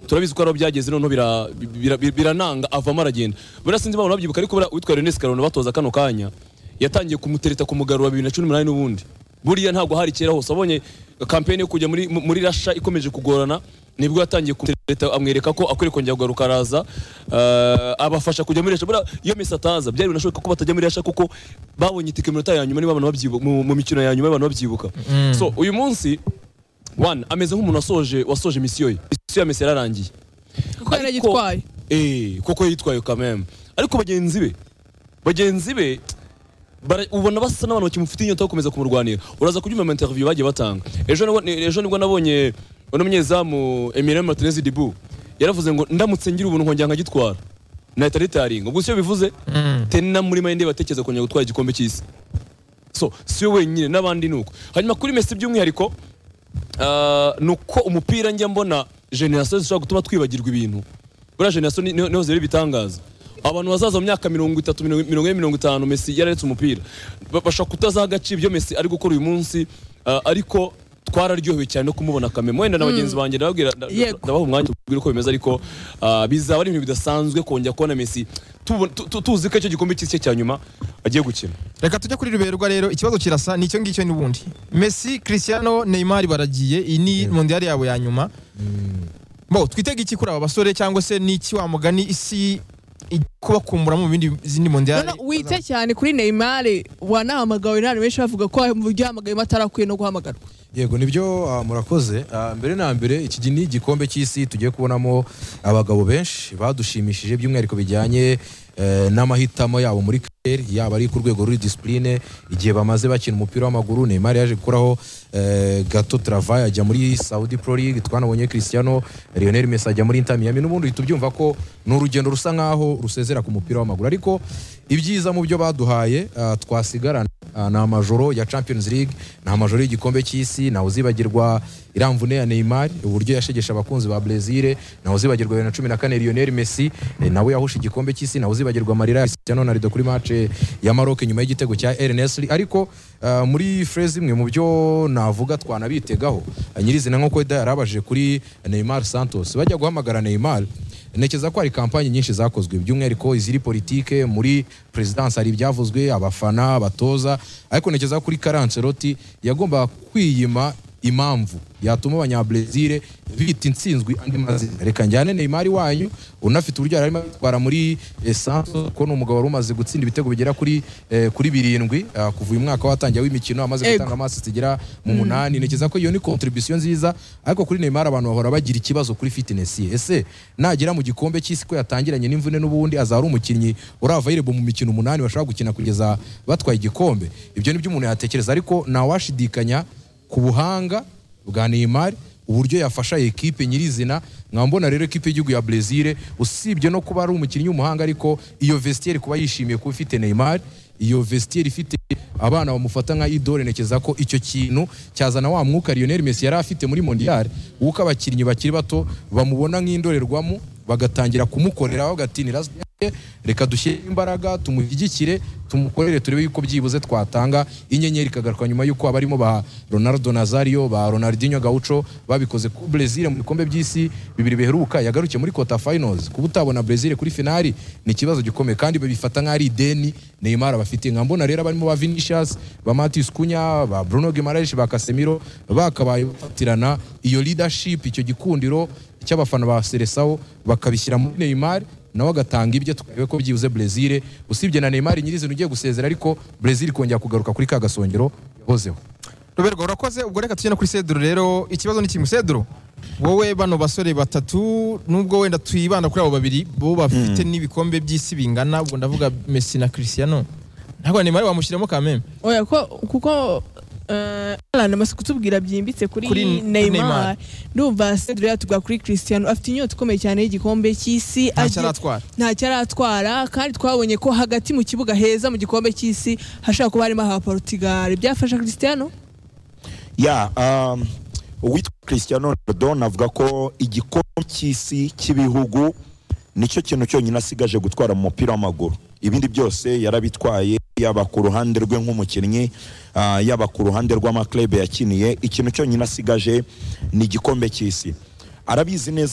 turabizi ko ari byageze noneho bira- bira- bira- birananga avamo aragenda buriya sinzi impamvu babyibuka ariko buriya uwitwa Leonese Karona batoza kano kanya yatangiye kumutereta kumugarura bibiri na cumi n'umunani n'ubundi buriya ntabwo hari kera hose abonye kampeni yo kujya muri, mu- muri rasha ikomeje kugorana nibwo yatangiye kumutereta amwereka ko akwiye kongera kugaruka araza eh, abafasha kujya muri rasha buriya iyo mesi ataza byari binashoboka ko batajya muri rasha kuko babonye itike minota ya nyuma niba abantu babyibuka mu, mu mikino ya nyuma y'abantu babyibuka so uyu munsi one ameze nk'umuntu wasoje wasoje misiyo ye misiyo ya mesi yararangiye kuko Ariko- yaragitwaye eh kuko yitwaye kameme ariko bagenzi be bagenzi be bara- ubona basa n'abantu bakimufitiye inyota yo gukomeza kumurwanira uraza kubyumva mu interview bagiye batanga ejo nibwo ni- ejo nibwo nabonye uno munyezamu Emiliano Martinez Dibu yaravuze ngo ndamutse ngira ubuntu nkongera nkagitwara nahita ritaringa ubwo siyo bivuze tena muri mayinde batekereza kongera gutwara igikombe cy'isi so siyo wenyine n'abandi nuko hanyuma kuri Messi by'umwihariko Ah, ni uko umupira njya mbona generasiyo zishobora gutuma twibagirwa ibintu buriya generasiyo ni- niho niho zireba ibitangaza abantu bazaza mu myaka mirongo itatu mirongo mirongo ine mirongo itanu mesi yararetse umupira Ba- bashobora kutazaha agaciro ibyo mesi ari gukora uyu munsi ah, ariko twararyohewe cyane no kumubona kameme wenda na bagenzi banjye ndababwira nda- Yego. ndabaha umwanya tubwire uko bimeze ariko ah, bizaba ari ibintu bidasanzwe kongera kubona mesi tubu- tu- tu- tuzi ko icyo gikombe cy'isi cye cya nyuma agiye gukina reka tujye kuri ruberwa rero ikibazo kirasa ni icyo ngicyo n'ubundi Messi Cristiano Neymar baragiye iyi ni mondial yabo ya nyuma bo twitege iki kuri aba basore cyangwa se niki wa mugani isi ijya kubakumbura mu bindi zindi mondial noneho wite cyane kuri Neymar wanahamagawe n'abantu benshi bavuga ko uryamagayemo atarakwiye no guhamagarwa yego nibyo ah, murakoze Ah, mbere na mbere iki gi- ni igikombe cy'isi tugiye kubonamo abagabo benshi badushimishije by'umwihariko bijyanye eh, n'amahitamo yabo muri kariyeri yaba ari ku rwego ruri disipurine igihe bamaze bakina umupira w'amaguru Neymar yaje gukuraho eh, gato travaye ajya muri Saudi Pro League twanabonye Cristiano Lionel Messi ajya muri Inter Miami n'ubundi tubyumva ko ni urugendo rusa nkaho rusezera ku mupira w'amaguru ariko ibyiza mu byo baduhaye ah, twasigarana Ah, ni amajoro ya champions league ni amajoro y'igikombe cy'isi ntawe uzibagirwa iramvune ya neymar uburyo yashegesha abakunzi ba brezil ntawe uzibagirwa bibiri na cumi na kane lionel messi eh, nawe yahusha igikombe cy'isi ntawe uzibagirwa amarira ya cristiano ronaldo kuri match ya maroc nyuma y'igitego cya el nesri ariko ah, muri phrase imwe mu byo navuga twanabitegaho ah, nyirizina nk'uko eda yarabajije kuri neymar santos bajya guhamagara neymar ntekereza ko hari kampanyi nyinshi zakozwe by'umwihariko iziri politike muri perezidansi hari ibyavuzwe abafana abatoza ariko ntekereza ko kuri karanseroti yagomba kwiyima impamvu yatuma abanyabrezil bita intsinzwi andi mazina reka njyane neymar wanyu unafite uburyo yari arimo abitwara muri eh, santos ko ni umugabo wari umaze gutsinda ibitego bigera kuri eh, kuri birindwi ah, kuva uyu mwaka watangiye w'imikino amaze Ego. gutanga amasi zigera mu munani ntekereza ko iyo ni contribution nziza ariko kuri Neymar abantu bahora bagira ikibazo kuri fitness ye ese nagera mu gikombe cy'isi ko yatangiranye n'imvune n'ubundi azaba ari umukinnyi uravayirebu mu mikino umunani bashobora gukina kugeza batwaye igikombe ibyo nibyo umuntu yatekereza ariko ntawashidikanya ku buhanga bwa Neymar uburyo yafasha ekipe nyirizina mwambona rero ekipe y'igihugu ya Brezil usibye no kuba ari umukinnyi w'umuhanga ariko iyo vestiaire kuba yishimiye kuba ifite Neymar iyo vestiaire ifite abana bamufata nka idole ntekereza ko icyo kintu cyazana wa mwuka Lionel Messi yari afite muri mondial w'uko abakinnyi bakiri bato bamubona nk'indorerwamo bagatangira kumukorera bagatinira reka dushyire imbaraga tumushyigikire tumukorere turebe yuko byibuze twatanga inyenyeri ikagaruka nyuma yuko abarimo ba Ronaldo Nazario ba Ronaldinho Gaucho babikoze ku Brazil mu bikombe by'isi bibiri biheruka yagarukiye muri quarter finals kuba utabona Brazil kuri finali ni ikibazo gikomeye kandi babifata nk'ari ideni Neymar abafite nka mbona rero abarimo ba Vinicius ba Matheus Cunha ba Bruno Guimaraes ba Casemiro bakabaye bafatirana iyo leadership icyo gikundiro cy'abafana ba Seleção bakabishyira muri Neymar nawe agatanga ibye tukarebe ko byibuze Brezil usibye na Neymar nyirizina ugiye gusezera ariko Brezil kongera kugaruka kuri ka gasongero yahozeho ruberwa urakoze ubwo reka tujye no kuri Cedro rero ikibazo ni kimwe Cedro wowe bano basore batatu nubwo wenda twibanda kuri abo babiri bo bafite n'ibikombe by'isi bingana ubwo ndavuga Messi na Cristiano ntabwo Neymar wamushyiramo kameme oya ko kuko eh, Alan amaze kutubwira byimbitse kuri, Kuri Neymar. Neymar ndumva Cedro yatuga kuri Cristiano afite inyota ikomeye cyane y'igikombe cy'isi ntacyo agiye- aratwara ntacyo aratwara kandi twabonye ko hagati mu kibuga heza mu gikombe cy'isi hashobora kuba harimo aha Portugal byafasha Cristiano ya um, uwitwa christian ronaldo avuga ko igikombe cy'isi cy'ibihugu nicyo kintu cyonyine asigaje gutwara mu mupira w'amaguru ibindi byose yarabitwaye yaba ku ruhande rwe nk'umukinnyi ah, yaba ku ruhande rw'amaklebe yakiniye ikintu cyonyine asigaje ni igikombe cy'isi arabizi neza